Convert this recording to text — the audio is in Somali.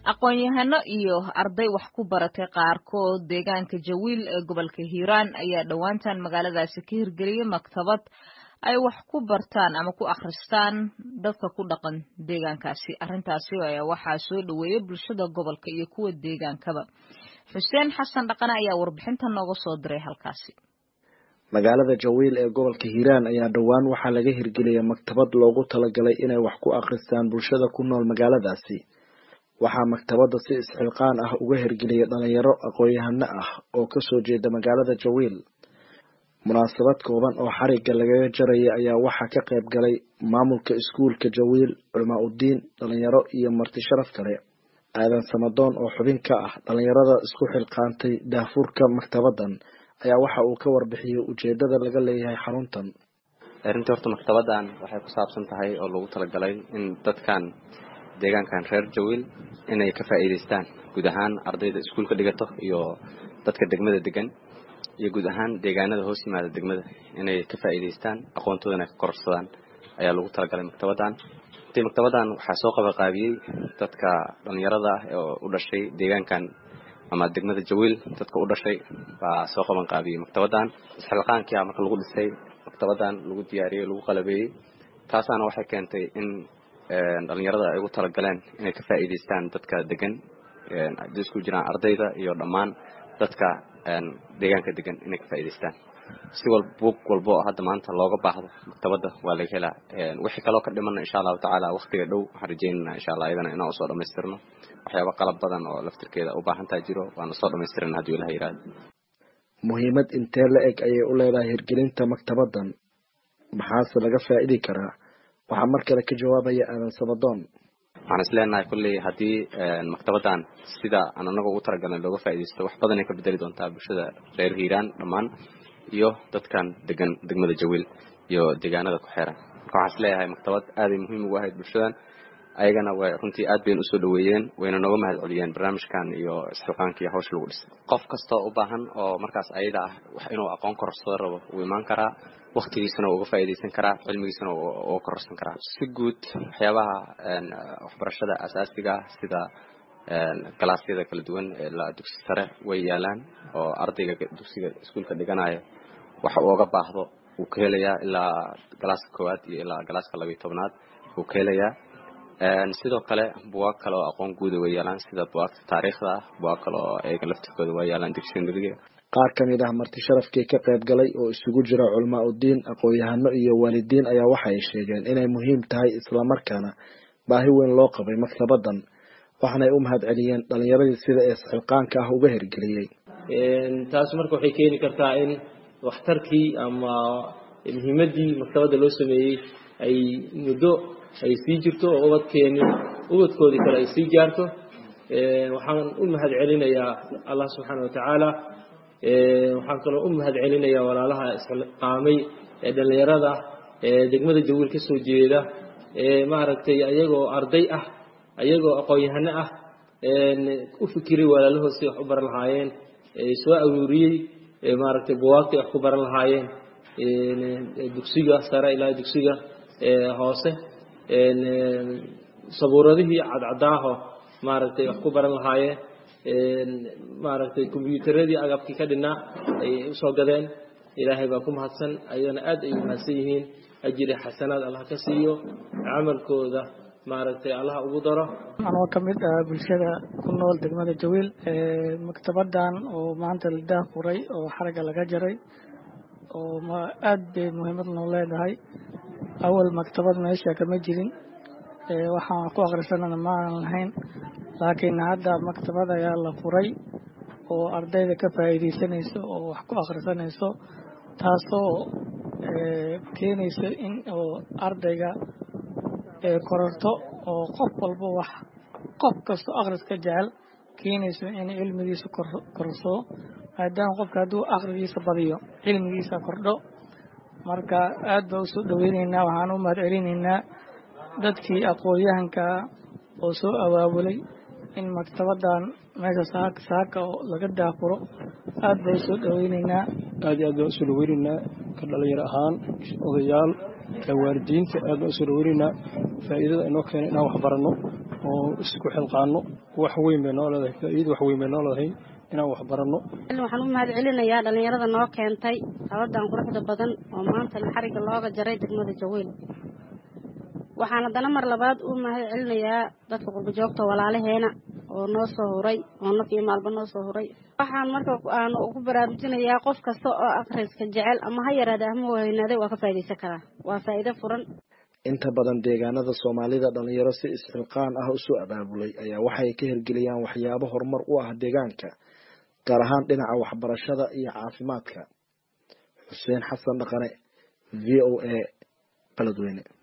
aqoon-yahano iyo arday wax ku baratay qaarkood deegaanka jawiil ee gobolka hiiraan ayaa dhowaantan magaaladaasi ka hirgeliyay maktabad ay wax ku bartaan ama ku akhristaan dadka ku dhaqan deegaankaasi arrintaasi ayaa waxaa soo dhoweeyay bulshada gobolka iyo kuwa deegaankaba xuseen xasan dhaqane ayaa warbixinta nooga soo diray halkaasi magaalada jawiil ee gobolka hiiraan ayaa dhowaan waxaa laga hirgeliyay maktabad loogu talagalay inay wax ku akhristaan bulshada ku nool magaaladaasi waxaa maktabadda si isxilqaan ah uga hirgeliyay dhalinyaro aqoon-yahano ah oo kasoo jeeda magaalada jawiil munaasabad kooban oo xarigga lagaga jaraya ayaa waxaa ka qayb galay maamulka iskuulka jawiil culamaa uddiin dhalinyaro iyo marti sharaf kale aadan samadoon oo xubin ka ah dhalinyarada isku xilqaantay daafurka maktabaddan ayaa waxa uu ka warbixiyey ujeedada laga leeyahay xaruntan runtii horta maktabaddan waxay ku saabsan tahay oo lagu talagalay in dadkan deegaankan reer jawiil inay ka faa'iidaystaan guud ahaan ardayda iskuulka dhigato iyo dadka degmada degan iyo guud ahaan deegaanada hoos yimaada degmada inay ka faa'iidaystaan aqoontoodana ka kororsadaan ayaa lagu talagalay maktabaddan runtii maktabaddan waxaa soo qabaqaabiyey dadka dhallinyarada ah oo u dhashay deegaankan ama degmada jawiil dadka u dhashay baa soo qaban qaabiyey maktabaddan isxilqaankii a marka lagu dhisay maktabaddan lagu diyaariyey lagu qalabeeyey taasaana waxay keentay in dhalinyarada ay ugu talagaleen inay ka faa'iidaystaan dadka degan hadday isku jiraan ardayda iyo dhammaan dadka deegaanka degan inay ka faa'iidaystaan si wal buug walbo oo hadda maanta looga baahdo maktabadda waa laga helaa wixii kaloo ka dhimana insha allahu tacaala waktiga dhow waxaan rajeynana insha allah iyadana inaan usoo dhamaystirno waxyaaba qalab badan oo laftirkeeda u baahantaa jiro waana soo dhamaystirana hadduu ilaha yihahdo muhiimad intee la eg ayay u leedahay hirgelinta maktabaddan maxaase laga faa'idi karaa waxaa mar kale ka jawaabaya aadan samadoon waxaan is leenahay kulley haddii maktabaddan sida aan anaga ugu talagalnay looga faaidaysto wax badanay ka bedeli doontaa bulshada reer hiiraan dhammaan iyo dadkan degan degmada jawiil iyo deegaanada ku xeeran marka waxaan is leeyahay maktabad aaday muhiim ugu ahayd bulshadan ayagana way runtii aad bayna usoo dhaweeyeen wayna nooga mahad celiyeen barnaamijkan iyo isxilqaanka iyo hawsha lagu dhisay qof kastoo u baahan oo markaas ayada ah wax inuu aqoon kororsado rabo wuu imaan karaa waktigiisana uga faa'iidaysan karaa cilmigiisana uga kororsan karaa si guud waxyaabaha waxbarashada asaasiga sida galaasyada kala duwan ee dugsi sare way yaalaan oo ardayga dugsiga iskuulka dhiganaya waxa uuga baahdo wuu ka helayaa ilaa galaaska koowaad iyo ilaa galaaska labayo tobnaad wuu ka helayaa sidoo kale buwaag kale oo aqoon guuda way yaalaan sida buwaagta taariikhda ah buwaag kale oo eega laftirkooda waa yaalaan dictionaryga qaar ka mid ah marti sharafkii ka qayb galay oo isugu jira culamaa uddiin aqoon-yahano iyo waalidiin ayaa waxay sheegeen inay muhiim tahay islamarkaana baahi weyn loo qabay maktabaddan waxaanay u mahad celiyeen dhalinyaradii sida ee isxilqaanka ah uga hirgeliyey taas marka waxay keeni kartaa in waxtarkii ama muhiimaddii maktabadda loo sameeyey ay muddo ay sii jirto oo ubadkeeni ubadkoodii kale ay sii gaarto waxaan u mahad celinayaa allah subxaana watacaala waxaan kaloo u mahad celinayaa walaalaha isqaamay ee dhallinyarada ee degmada jawiil ka soo jeeda ee maaragtay ayagoo arday ah ayagoo aqoon-yahano ah u fikiray walaalahood si wax u baran lahaayeen soo aruuriyey maaragtay buwaagtay wax ku baran lahaayeen dugsiga sare ilaa dugsiga hoose sabuuradihii cadcadaaho maaragtay wax ku baran lahaayeen maaragtay kombyuutaradii agabkii ka dhinaa ayay usoo gadeen ilaahay baa ku mahadsan ayagana aad ay umahadsan yihiin ajiri xasanaad allah ka siiyo camalkooda maaragtay allah ugu daro anoo ka mid ah bulshada ku nool degmada jawiil maktabaddan oo maanta la daafuray oo xaragga laga jaray oo aad bay muhiimad noo leedahay awal maktabad meesha kama jirin waxaan ku akhrisanana ma aanan lahayn laakiin hadda maktabad ayaa la furay oo ardayda ka faa'iidaysanayso oo wax ku akhrisanayso taasoo keenayso in oo ardayga kororto oo qof walba wax qof kastoo akhriska jecel keenayso in cilmigiisa korsado maadaama qofka hadduu akhrigiisa badiyo cilmigiisa kordho marka aad baa usoo dhoweyneynaa waxaan u mahad celinaynaa dadkii aqoon-yahankaa oo soo abaabulay in maktabaddan meesha saaka saaka oo laga daafuro aad baa usoo dhoweyneynaa aad iyo aad baan usoo dhaweyneynaa ka dhalinyaro ahaan odayaal ka waalidiinta aad baan usoo dhaweyneynaa faa'iidada inoo keena inaan wax baranno oo isku xilqaano wax weyn bay noo leedahay faa'iida wax weyn bay noo leedahay inaan wax baranno waxaan u mahad celinayaa dhallinyarada noo keentay habadan quruxda badan oo maanta xariga looga jaray degmada jawiil waxaan haddana mar labaad u mahad celinayaa dadka qurbajoogta walaalaheena oo noo soo huray oo naf iyo maalba noo soo huray waxaan marka aan ugu baraarujinayaa qof kasta oo akhriska jecel ama ha yaraada ama waynaaday waa ka faa'idaysan karaa waa faa'iido furan inta badan deegaanada soomaalida dhalinyaro si isxilqaan ah usoo abaabulay ayaa waxay ka hirgeliyaan waxyaabo horumar u ah deegaanka gaar ahaan dhinaca waxbarashada iyo caafimaadka xuseen xasan dhaqane v o a baladweyne